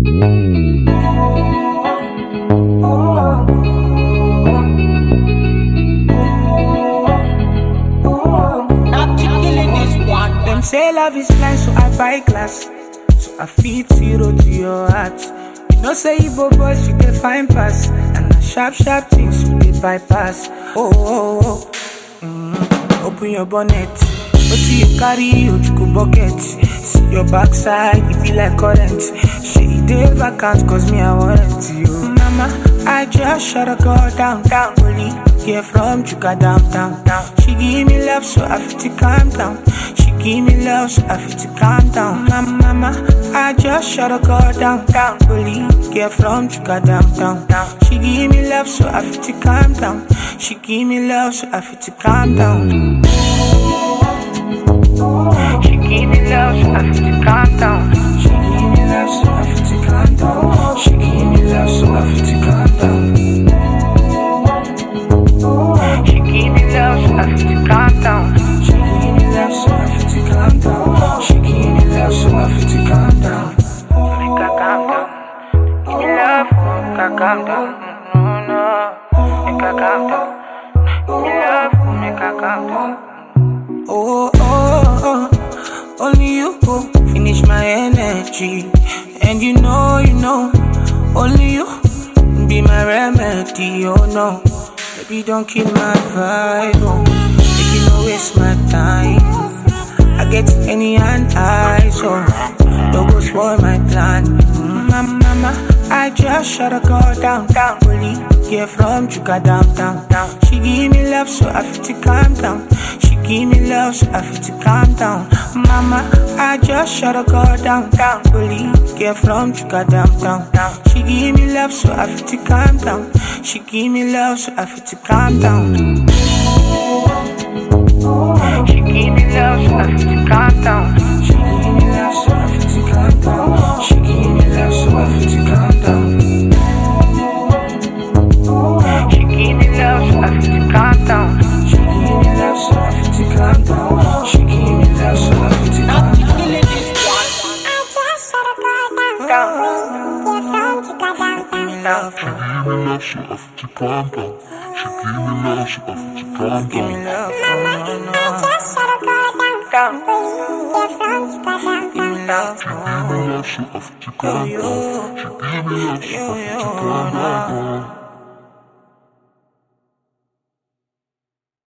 Them say love is blind, so I buy glass. So I feed zero to your heart. You know, say Igbo boys, you can find pass. And the sharp, sharp things you dey bypass. Oh, oh, oh. Mm. Open your bonnet. What do you carry? Ojuku bucket. See your backside, it be like current. She dey vacant, cause me, I want you. Mama, I just shut a girl down, down. Only get from Chuka down, down, down. She give me love, so I feel to calm down. She give me love, so I feel to calm down. Mama, mama, I just shut a girl down, down. Only get from Chuka down, down, down. She give me love, so I feel to calm down. She give me love, so I feel to calm down. She give me love, so I feel to calm down. She give me love, so I feel to calm down. She give me love, so I feel to calm down. She give me love, so I feel to calm down. She give me love, so I feel to calm down. She give me love, so I feel to calm down. Make her calm down. Give me love, make her calm down. No, no, make her calm down. Give me love, make her calm down. Oh, oh, oh, only you go finish my energy. And you know, you know, only you be my remedy. Oh no, baby, don't kill my vibe. Oh, make you no waste my time. I get any and I, so don't go spoil my plan. Mm, Mama, mama, I just shut a girl down, down. Only get from Chuka down, down, down. She give me love, so I feel to calm down. She give me love, so I feel to calm down. Mama, I just shut a girl down, down. Only get from Chuka down, down, down. She give me love, so I feel to calm down. She give me love, so I feel to calm down. She give me love, so I feel to calm down. She give me love, so I feel to calm down. She give me love, so I feel to calm down. She give me love, so I feel to calm down. She give me love, so I feel to calm down. She give me love, so I feel to calm down. Give me love, Give me love, so I feel to calm down. She give me love, so I feel to calm give me down. love, no, no, no. Down. Give me love, Give me love, so I feel to calm down. She give me love, so I feel to calm down.